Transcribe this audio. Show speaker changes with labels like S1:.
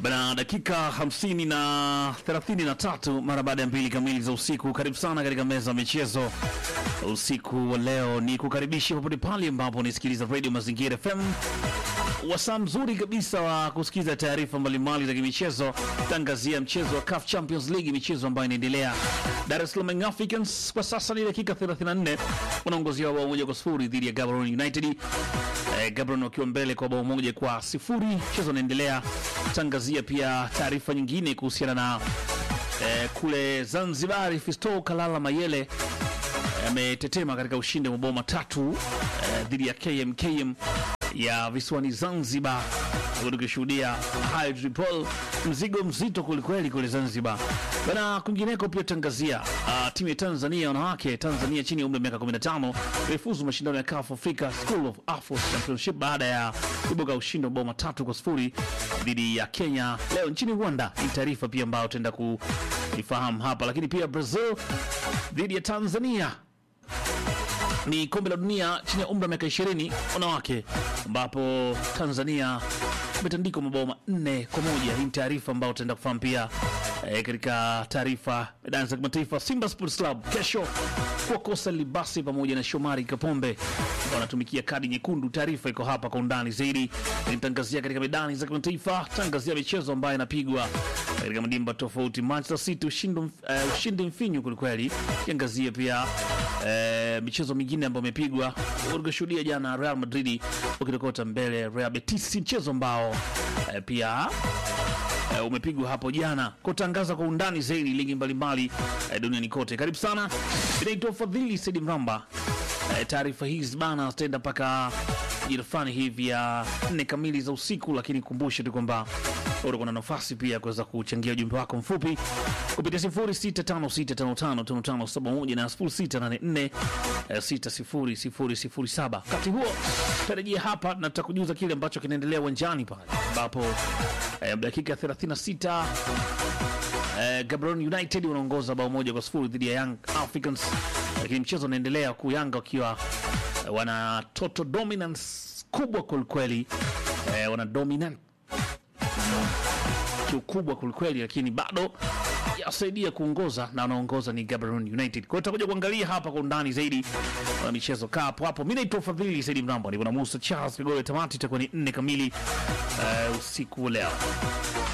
S1: Bana, dakika 50 na 33 mara baada ya mbili kamili za usiku. Karibu sana katika meza ya michezo usiku wa leo, ni kukaribisha popote pale ambapo unisikiliza Radio Mazingira FM, wasaa mzuri kabisa wa kusikiza taarifa mbalimbali za kimichezo, tangazia mchezo wa CAF Champions League, michezo ambayo inaendelea. Dar es Salaam Young Africans kwa sasa ni dakika 34 wanaongozia bao moja kwa sifuri dhidi ya Gaborone United. Eh, Gaborone wakiwa mbele kwa bao moja kwa sifuri. Mchezo unaendelea. Tangazia pia taarifa nyingine kuhusiana na eh, kule Zanzibar, Fisto Kalala Mayele ametetema katika ushindi wa mabao matatu eh, dhidi ya KMKM ya visiwani Zanzibar, tukishuhudia hayo Tripol, mzigo mzito kwelikweli kule Zanzibar bana. Kwingineko pia tangazia uh, timu ya Tanzania wanawake, Tanzania chini ya umri wa miaka 15 imefuzu mashindano ya CAF Africa School of Afro Championship baada ya kuibuka ushindi wa mabao matatu kwa sifuri dhidi ya Kenya leo nchini Rwanda. Ni taarifa pia ambayo tutaenda kuifahamu hapa, lakini pia Brazil dhidi ya Tanzania ni kombe la dunia chini ya umri wa miaka 20 wanawake, ambapo Tanzania imetandikwa mabao manne kwa moja. Hii ni taarifa ambayo tutaenda kufahamu pia e, katika taarifa medani za kimataifa. Simba Sports Club kesho kuwakosa Libasi pamoja na Shomari Kapombe wanatumikia kadi nyekundu. Taarifa iko hapa kwa undani zaidi, nitangazia katika medani za kimataifa, tangazia michezo ambayo inapigwa katika madimba tofauti. Manchester City ushindi, uh, ushindi mfinyu kwelikweli, kiangazia pia uh, michezo mingine ambayo imepigwa. Ukishuhudia jana Real Madrid ukitokota mbele Real Betis, mchezo ambao uh, pia uh, umepigwa hapo jana. Kutangaza kwa undani zaidi ligi mbalimbali uh, duniani kote. Karibu sana, inaitwa Fadhili Saidi Mramba. Uh, taarifa hizi bana zitaenda mpaka jira fulani hivi ya nne kamili za usiku, lakini kumbushe tu kwamba utakuwa na nafasi pia ya kuweza kuchangia ujumbe wako mfupi kupitia 0656555571 na 0684600007. Wakati huo tarejea hapa na tutakujuza kile ambacho kinaendelea uwanjani pale ambapo eh, dakika 36 eh, Gaborone United wanaongoza bao moja kwa sifuri dhidi ya Young Africans, lakini mchezo unaendelea huku Yanga wakiwa eh, wana total dominance kubwa kwelikweli, eh, wana dominant kiukubwa kwelikweli, lakini bado yasaidia kuongoza na wanaongoza ni Gaborone United. Kwa hiyo tutakuja kuangalia hapa kwa undani zaidi wana michezo kaa hapo hapo. Mimi naitwa Fadhili Saidi Mrambo, niko na Musa Charles Kigole. Tamati itakuwa ni nne kamili uh, usiku wa leo.